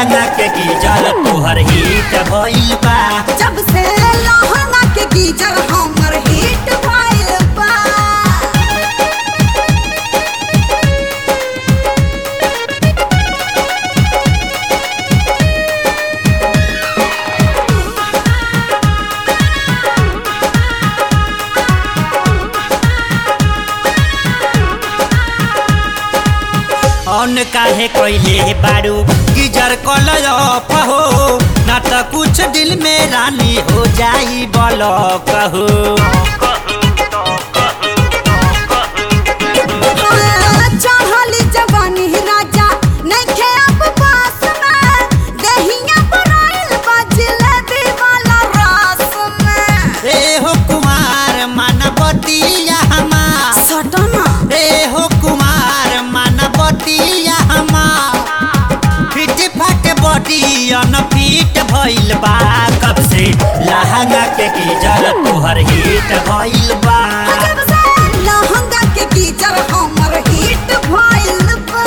लहंगा के गीजर तोहर हिट भइल बा जब से लहंगा के गीजर हमर हिट भइल बा अन काहे कइले बारू गीजर कलर ऑफ हो ना त कुछ दिल में रानी हो जाई बलक हो चढ़ली जवानी राजा नइखे अब पास में देहिया बनाइल बा जिलेबी वाला रस में ए हो कुमार मानवतिया हमार सटना ए हो कुमार मानवतिया हमार फिट फट बॉडी अनफिट भइल बा कब से लहंगा के गीजर तोहर हिट भइल बा जब से लहंगा के गीजर हमर हिट भइल बा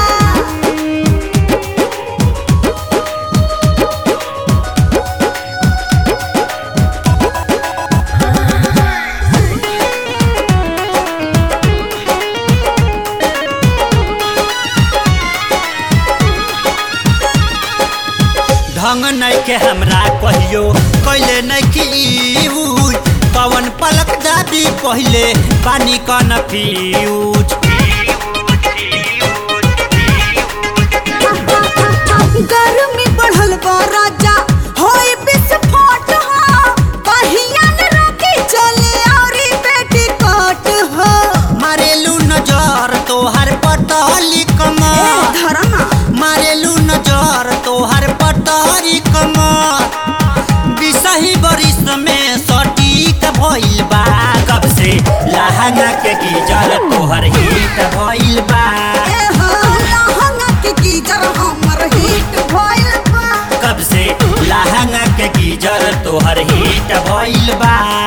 ढंग नहीं के हमरा कहियो कैले नहीं की यूज पवन पलक दादी पहले पानी कन फ्यूज गर्मी बढ़ल बा राजा होई विस्फोट हो कहिया न रोकी चले औरी बेटी कोट हो मारेलू नजर तोहर पतली ए कमर धरना मारेलू नजर तोहर पतरी कमर बिसही बरिस में सटीक भइल बा कब से लहंगा के गीजर तोहर हिट भइल बा ए हो लहंगा के गीजर हमर हिट भइल बा कब से लहंगा के गीजर तोहर हिट भइल बा